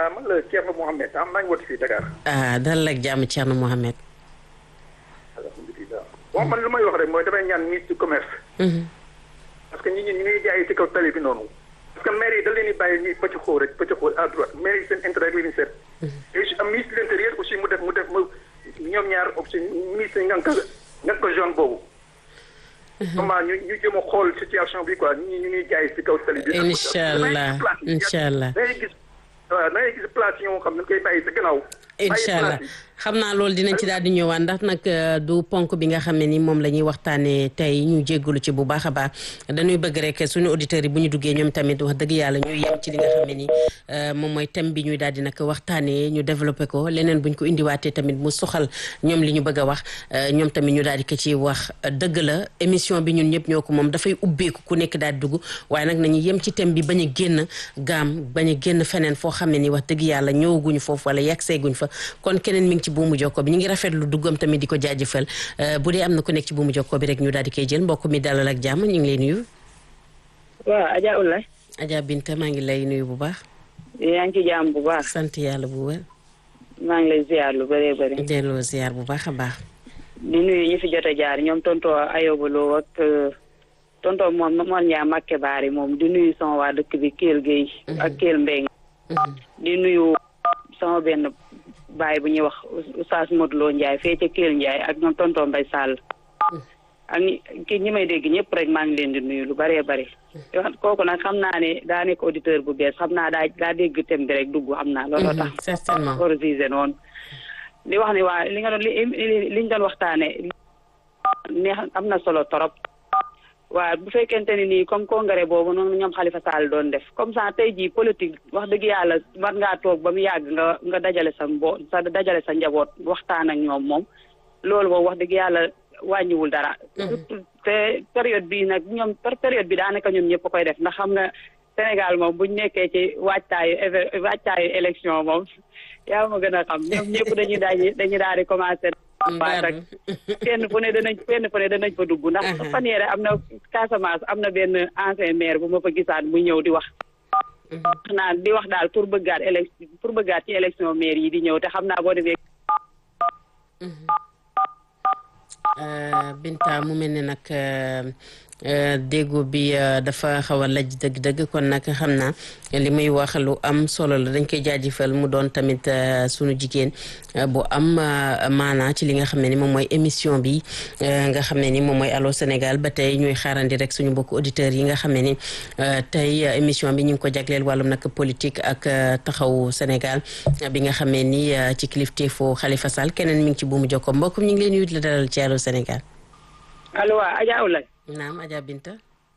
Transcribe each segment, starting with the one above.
man la Thierno Mohamed ah maa ngi woote fii Dakar. ah dalal ak jàmm Thierno Mohamed. alhamdulilah bon man lu may wax rek mooy damay ñaan ministre du commerce. parce que nit ñi ñu ngi jaay ci kaw tali bi noonu. parce que maire yi da leen di bàyyi ñuy pëcc xóor rek pëcc xóor à droite maire yi seen intérêt rek la ñuy seet. et am ministre de l'intérieur aussi mu def mu def mu ñoom ñaar aussi ministre yi nga ko nga ko zone boobu. comment ñu ñu jëm a xool situation bi quoi ñu ñu ñuy jaay ci kaw tali bi. incha allah incha allah. da ngay gis waaw da ngay gis place yoo xam ne dañ koy bàyyi sa gannaaw. incha allah xam naa loolu dinañ ci daal di ñëwaat ndax nag du ponk bi nga xam ne ni moom la ñuy waxtaanee tey ñu jéggalu ci bu baax a baax dañuy bëgg rek suñu auditeurs yi bu ñu duggee ñoom tamit wax dëgg yàlla ñuy yem ci li nga xam ne ni moom mooy thème bi ñuy daal di nag waxtaanee ñu développé ko leneen buñ ko indiwaatee tamit mu soxal ñoom li ñu bëgg a wax ñoom tamit ñu daal di ko ci wax dëgg la émission bi ñun ñëpp ñoo ko moom dafay ubbeeku ku nekk daal di dugg waaye nag nañu yem ci thème bi bañ a génn gaam bañ a génn feneen foo xam ne ni wax dëgg yàlla ñëwaguñu foofu wala yegg seeguñ fa kon keneen mi ngi ci buumu jokko bi ñu ngi rafetlu duggam tamit di ko jaajëfal bu dee am na ku nekk ci buumu jokko bi rek ñu daal di koy jël mbokk mi dalal ak jàmm ñu ngi lay nuyu. waaw Adja Oulaye. Adja Binta maa ngi lay nuyu bu baax. yaa ngi ci jàmm bu baax. sant yàlla bu wér. maa ngi lay ziar lu bëree bëri. delloo ziar bu baax a baax. di nuyu ñi fi jot a jaar ñoom tonto Ayobaloo ak tonto moom Mor Ndiaye Makke Baari moom di nuyu sama waa dëkk bi Kell Guèye. ak Kell Mbeng di nuyu sama benn. baay bu ñuy wax Oustaz Modou Lo Ndiaye fee ca Kell Ndiaye ak ñoom tonton Mbay Sall ak ñi ki ñi may dégg ñëpp rek maa ngi leen di nuyu lu bëree bëri kooku nag xam naa ne daa nekk auditeur bu bees xam naa daa daa dégg thème bi rek dugg xam naa looloo tax certainement organisé noonu di wax ni waa li nga doon li liñ doon waxtaane neex am na solo torop waaw bu fekkente ne nii comme congrès boobu noonu ñoom Khalifa Sall doon def comme ça tey jii politique wax dëgg yàlla war ngaa toog ba mu yàgg nga nga dajale sa mbo sa dajale sa njaboot waxtaan ak ñoom moom loolu moom wax dëgg yàlla wàññiwul dara. te période bii nag ñoom période bi daanaka ñoom ñëpp koy def ndax xam nga Sénégal moom buñ nekkee ci waajtaayu waajtaayu élection moom yaa ma gën a xam ñoom ñëpp dañuy daal dañuy daal di commencé. waaw rek kenn fu ne danañ kenn fu ne danañ fa dugg ndax fan yére am na Casamance am na benn ancien maire bu ma fa gisaat muy ñëw di wax wax naa di wax daal pour bëggaat élection pour bëggaat ci élection maire yi di ñëw te xam naa boo defee Binta mu mel ne nag déggoo bi dafa xaw a laj dëgg-dëgg kon nag xam naa li muy wax lu am solo la dañ koy jaajëfal mu doon tamit sunu jigéen bu am maanaa ci li nga xam ne ni moom mooy émission bi nga xam ne ni moom mooy Allô Sénégal ba tey ñuy xaarandi rek suñu mbokku auditeurs yi nga xam ne ni tey émission bi ñu ngi ko jagleel wàllum nag politique ak taxawu Sénégal bi nga xam ne ni ci kilifteefu Khalifa Sall keneen mi ngi ci buumu jokko mbokk ñu ngi leen di la dalal ci Allô Sénégal. allo waa Adja Oulaye. naam Adja Binta.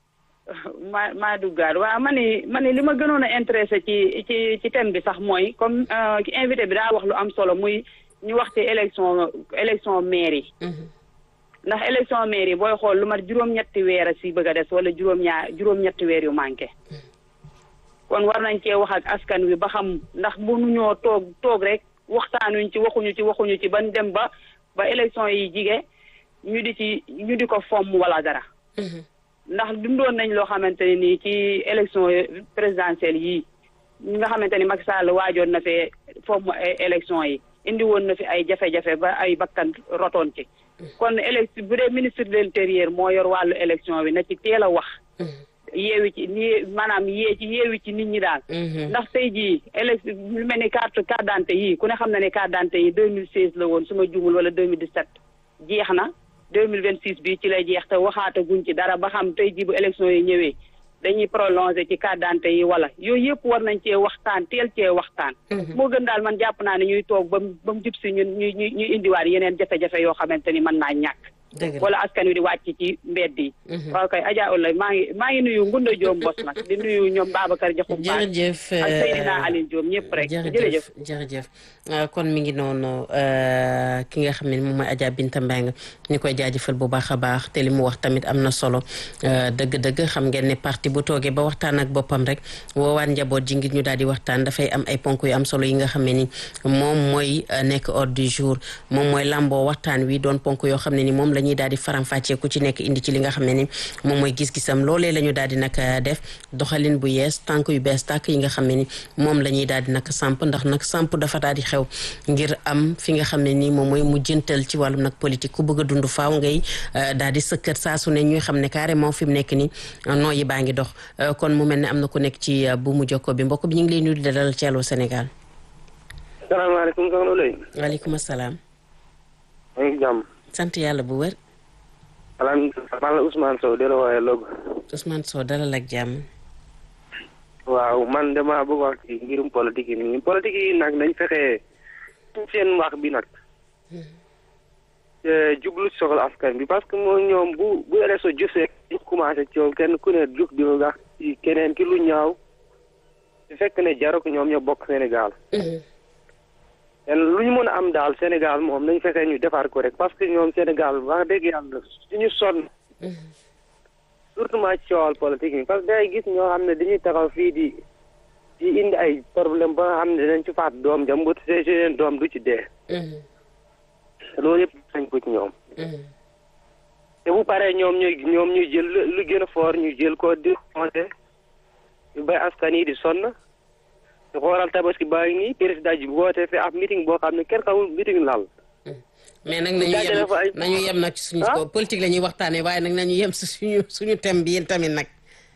maa maa duggaat waaw ma ni ma ni li ma gënoon a intéressé ci ci ci thème bi sax mooy comme ki invité bi daa wax lu am solo muy ñu wax ci élection élection maire yi. ndax élection maire yi booy xool lu mat juróom-ñetti weer a si bëgg a des wala juróom-ñaar juróom-ñetti weer yu manqué. kon war nañ cee wax ak askan wi ba xam ndax mënuñoo toog toog rek waxtaanuñ ci waxuñu ci waxuñu ci ban dem ba ba élection yi jige ñu di ci ñu di ko fomm wala dara. ndax dundoon nañ loo xamante ne nii ci élection présidentielle yii ñi nga xamante ni Macky Sall waajoon na fee fomm élection yi indi woon na fi ay jafe-jafe ba ay bakkan rotoon ci. kon élection bu dee ministre de l'intérieur moo yor wàllu élection bi na ci teel a wax. yeewi ci ni maanaam yee ci yeewi ci nit ñi daal. ndax tey jii élection lu mel ni carte carte d'identité yii ku ne xam na ne carte d'identité yi 2016 la woon su ma jumul wala 2017 jeex na. 2026 bi ci lay jeex te waxaata guñ ci dara ba xam tey jii bu élection yi ñëwee dañuy prolonger ci carte d'identité yi wala yooyu yëpp war nañ cee waxtaan teel cee waxtaan. moo gën daal man jàpp naa ne ñuy toog ba mu ba mu jub si ñun ñuy ñuy ñuy indiwaat yeneen jafe-jafe yoo xamante ni mën naa ñàkk. wala askan wi di wàcc ci mbedd yi. waaw kay Adja Oulaye maa ngi maa ngi nuyu Ngunda Diop Mbos nag di nuyu ñoom Babacar Diakhoum Ba jërëjëf ak Seydina Aline Diop ñëpp rek. jërëjëf jërëjëf kon mi ngi noonu ki nga xam ne moom mooy Adja Binta Mbengue ñu koy jaajëfal bu baax a baax te li mu wax tamit am na solo dëgg-dëgg xam ngeen ne parti bu toogee ba waxtaan ak boppam rek woowaat njaboot ji ngir ñu daal di waxtaan dafay am ay ponk yu am solo yi nga xam ne ni moom mooy nekk ordre du jour moom mooy lamboo waxtaan wi doon ponk yoo xam ne ni moom la ñuy daal di faram-fàccee ku ci nekk indi ci li nga xam ne ni moom mooy gis-gisam loolee la ñu daal di nag def doxalin bu yees tànk yu bees tàkk yi nga xam ne ni moom la ñuy daal di nag samp ndax nag samp dafa daal di xew ngir am fi nga xam ne ni moom mooy mu jëntal ci wàllum nag politique ku bëgg a dund faaw ngay daal di sëkkat saa su ne ñuy xam ne carrément fi mu nekk ni noo yi baa ngi dox kon mu mel ne am na ku nekk ci bu mu jokko bi mbokk bi ñu ngi lay nuyu di dalal ci Allô Sénégal. salaamaaleykum soxna Lay. waaleykum salaam. maa ngi jàmm. sant yàlla bu wér. alhamdulilah man la Ousmane Sow di la wooyee Log. Ousmane Sow dalal ak jàmm. waaw man damaa bëgg wax ci mbirum politique yi nii politique yi nag nañ fexe seen wax bi nag. jublu soxla askan bi parce que moom ñoom bu bu élection jëfee ñu commencé coow kenn ku ne jug di wax ci keneen ki lu ñaaw su fekk ne jarul ko ñoom ñoo bokk Sénégal. te lu ñu mën a am daal Sénégal moom nañ fexe ñu defar ko rek parce que ñoom Sénégal wax dëgg yàlla suñu sonn. surtout ma ci coowal politique yi parce que day gis ñoo xam ne dañuy taxaw fii di di indi ay problème ba nga xam ne dinañ ci faat doom jam bu see seen doom du ci dee. loolu yëpp sañ ko ci ñoom. te bu paree ñoom ñuy ñoom ñuy jël lu gën a fort ñu jël ko di conseil ñu bay askan yi di sonn ñu xoolal tabaski baa ngi nii président ji woote fi ab meeting boo xam ne kenn xamul meeting lal mais nag nañu yem nañu yem nag ci suñu ko politique la ñuy waxtaanee waaye nag nañu yem si suñu suñu thème bi yéen tamit nag.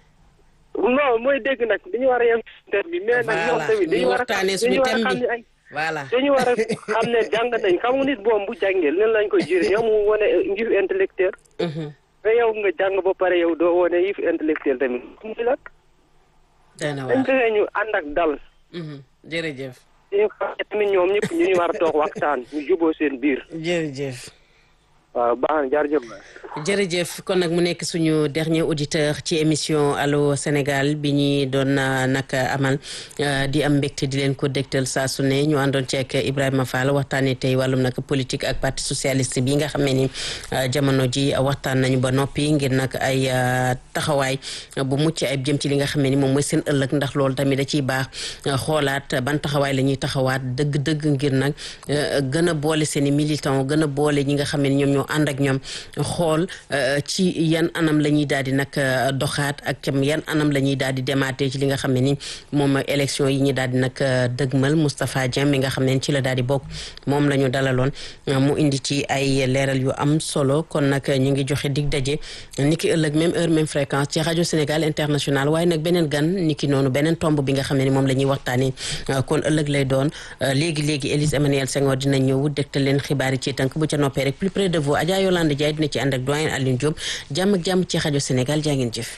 non mooy dégg nag dañu war a yem si thème bi. mais nag ñoom tamit dañu war a waxtaanee suñu thème bi voilà dañu war a xam ne jàng nañ xam nga nit boom bu jàngee leen lañ koy jëriñ yow mu wane ngir intellectuel mais yow nga jàng ba pare yow doo wane yif intellectuel tamit mu la dana dañ fexe ñu ànd ak dal jërëjëf ñu xam ne tamit ñoom ñëpp ñu ñu war a toog waxtaan ñu juboo seen biir jërëjëf waaw baax na jërëjëf jërëjëf kon nag mu nekk suñu dernier auditeur ci émission Allô Sénégal bi ñuy doon nag amal di am mbégte di leen ko dégtal saa su ne ñu àndoon ci ak Ibrahima Fall waxtaanee tey wàllum nag politique ak parti socialiste bi nga xam ne ni jamono ji waxtaan nañu ba noppi ngir nag ay taxawaay bu mucc ayib jëm ci li nga xam ne ni moom mooy seen ëllëg ndax loolu tamit da ciy baax xoolaat ban taxawaay la ñuy taxawaat dëgg-dëgg ngir nag gën a boole seen i militant gën a boole ñi nga xam ne ni ñoom ñoo ànd ak ñoom xool ci yan anam la ñuy daal di nag doxaat ak cam yan anam la ñuy daal di demaatee ci li nga xam ne ni moom mooy élection yi ñu daal di nag dëgmal Moustapha Dieng mi nga xam ne ci la daal di bokk moom la ñu dalaloon mu indi ci ay leeral yu am solo kon nag ñu ngi joxe dig daje ni ki ëllëg même heure même fréquence ci rajo Sénégal international waaye nag beneen gan ni ki noonu beneen tomb bi nga xam ne ni moom la ñuy waxtaanee kon ëllëg lay doon léegi léegi Élise Emmanuel Senghor dina ñëw dégtal leen xibaar yi ci tënk bu ca noppee rek plus près de vous Adja Yolande Ndiaye dina ci ànd ak doyen Alioune Diop jàmm ak jàmm ci rajo Sénégal jaa ngeen jëf.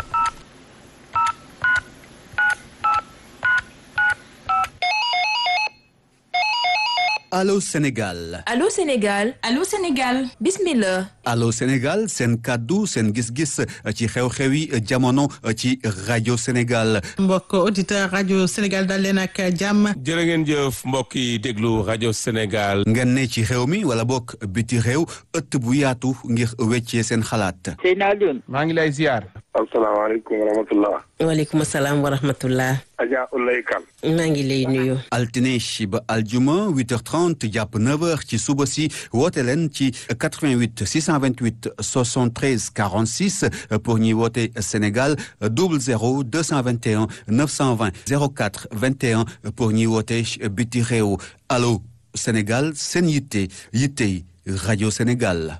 Allô Sénégal. Allô Sénégal. Allô Sénégal. bismillah. Allô Sénégal seen kàddu seen gis-gis ci xew-xewi jamono ci rajo Sénégal. mbokk auditeur rajo Sénégal dal leen ak jàmm. jërë ngeen jëf mbokk yi déglu rajo Sénégal. ngeen ne ci xew mi wala bokk biti réew ëtt bu yaatu ngir weccee seen xalaat. Seydina Alioune. maa ngi lay ziar. asalaamaaleykum wa rahmatullah. waaleykum salaam wa rahmatullah. Adja Ulay Kan. maa ngi lay nuyu. altine ba aljuma 8h30 jàpp 9h ci suba si woote leen ci 88 628 73 46 pour ñuy woote Sénégal 00 221 920 04 21 pour ñuy woote biti réew allo Sénégal seen yitte yittey rajo Sénégal.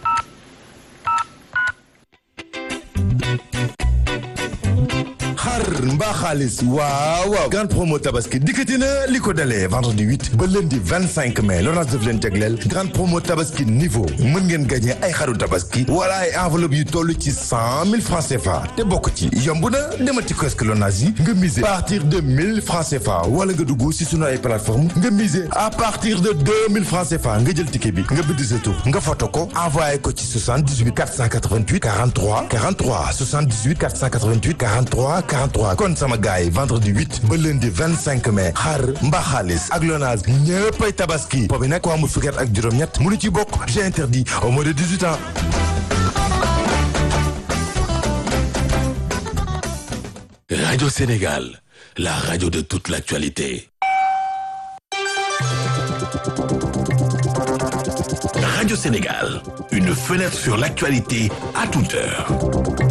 xar mbaa xaalis waaw waaw grande promo tabaski dikkati na li ko dalee vendredi 8 ba lundi 25 mai Lonase daf leen tegleel grande promo tabaski niveau mën ngeen gagné ay xaru tabaski wala ay enveloppe yu toll ci 100 000 francs CFA te bokk ci yomb na demal ci kiosque Lonase yi nga miser à partir de 1000 francs CFA wala nga dugg si sunu ay plateforme nga miser à partir de 2000 francs CFA nga jël ticket bi nga bind sa tur nga photo ko envoyé ko ci 78 488 43 43 78 488 43 43 kon sama gars yi vendredi 8 ba lundi 25 mai xar mbaa xaalis ak Lonase ñëppay tabaski boobu nag ko amul fukki at ak juróom-ñett mënu ci bokk j'ai interdit au moins de 18 ans. Radio Sénégal, la radio de toute l'actualité. Radio Sénégal, une fenêtre sur l'actualité à toute heure.